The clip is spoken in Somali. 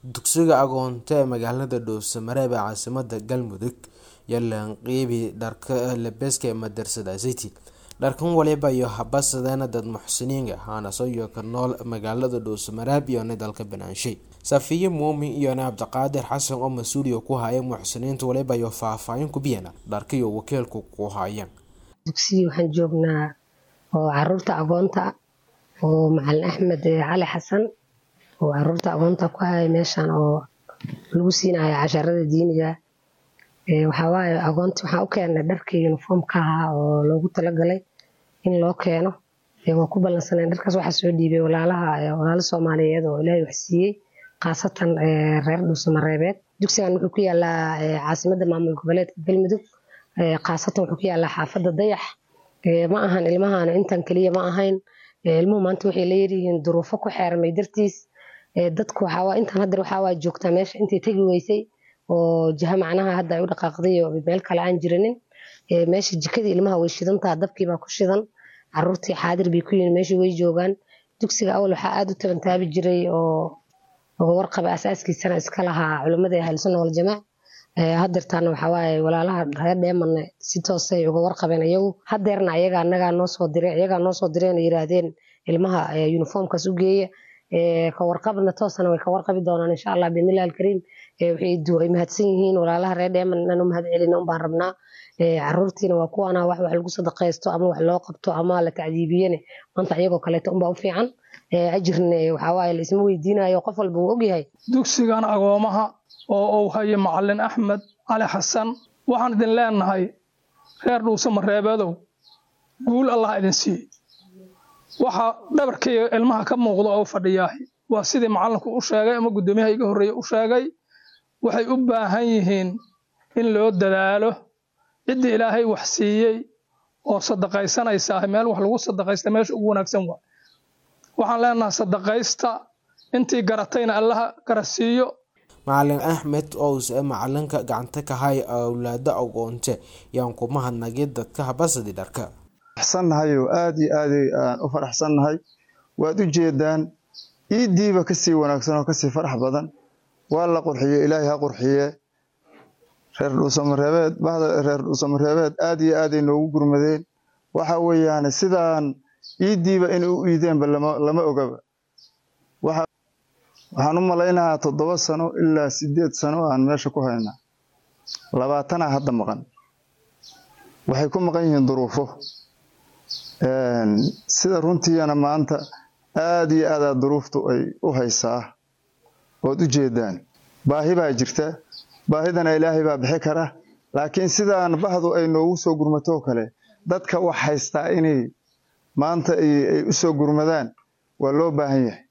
dugsiga agoonta ee magaalada dhuusamareeb ee caasimada galmudug yalan qeybi dharka labeska ee madrasada city dharkan waliba iyo habasadeena dad muxsiniin ahaana soyo ka nool magaalada dhuusamareeb iyona dalka banaanshay safiye muumin iyona cabdiqaadir xasan oo mas-uuliya ku haya muxsiniinta waliba iyo faahfaahin kubiyana dharkaiyo wakiilku ku hayaan dugsiyi waxaan joognaa oo caruurta agoonta oo macalin axmed cali xasan oo caruurta agoonta ku haya meeshan oo lagu siinayo casharada diiniga waxawaaye agoonta waxaan u keennay dharkii uniformka ahaa oo loogu talagalay in loo keeno waa ku ballansaneen dharkaas waxaa soo dhiibay walaalaha walaalo soomaaliyeed oo ilaahay wax siiyey khaasatan reer dhuusamareebeed dugsigan wuxuu ku yaalaa caasimada maamul goboleedka galmudug khaasatan wuxuu ku yaalaa xaafadda dayax ma ahan ilmahan intan keliya ma ahayn ilmuhu maanta waxay leeyihiin duruufo ku xeermay dartiis dadku waxaa intan hadda waxaa joogtaa meesha intay tegi weysay oo jiha macnaha hadda ay u dhaqaaqday oo meel kale aan jirinin meesha jikadii ilmaha way shidantaa dabkiibaa ku shidan caruurtii xaadir bay ku yihiin meesha way joogaan dugsiga awal waxaa aada u tabantaabi jiray oo warqaba asaaskiisana iska lahaa culimmada ahlusunna waljamaac hadeertaana waxawaaye walaalaha reer dheemanne si toosay uga warqabeen iyagu hadeerna ayaga anagaa noo soo dire iyagaa noo soo direen oo yiraahdeen ilmaha uniformkaas u geeya ka warqabna toosana way ka warqabi doonaan insha allah biidnillahi alkariim way mahadsan yihiin walaalaha reer dheeman inaan u mahad celina unbaan rabnaa caruurtiina waa kuwaana wax wax lagu sadaqaysto ama wax loo qabto ama la tacdiibiyene maanta iyagoo kaleeto unbaa u fiican ajirne waxawaaye la isma weydiinayo qof walba uu ogyahay dugsigan agoomaha oo uu hayo macalin axmed cali xasan waxaan idin leenahay reer dhuusamareebeedow guul allah idin siiye waxa dhabarkayga ilmaha ka muuqda oo fadhiyaahi waa sidii macalinku u sheegay ama guddoomiyaha iga horreeye u sheegay waxay u baahan yihiin in loo dadaalo ciddii ilaahay wax siiyey oo sadaqaysanaysaa meel wax lagu sadaqaysta meesha ugu wanaagsan waa waxaan leenahay sadaqaysta intii garatayna allaha garasiiyo macalin axmed owse macalinka gacanta ka hay awlaado agoonte yaan ku mahadnagay dadka habasadi dharka faraxsannahayo aada iyo aaday aan u faraxsannahay waad u jeedaan iiddiiba kasii wanaagsan oo kasii farax badan waa la qurxiye ilaahay ha qurxiye reer dhuusamareebeed bahda reer dhuusamareebeed aada iyo aaday noogu gurmadeen waxa weeyaan sidaan iiddiiba inay u iideenba lama ogaba waxaan u malaynahaa toddoba sano ilaa sideed sano aan meesha ku haynaa labaatana hadda maqan waxay ku maqan yihiin duruufo sida runtiina maanta aada iyo aadaa duruuftu ay u haysaa ood u jeedaan baahi baa jirta baahidana ilaahay baa bixi kara laakiin sidaan bahdu ay noogu soo gurmatoo kale dadka wax haystaa inay maanta ay u soo gurmadaan waa loo baahan yahay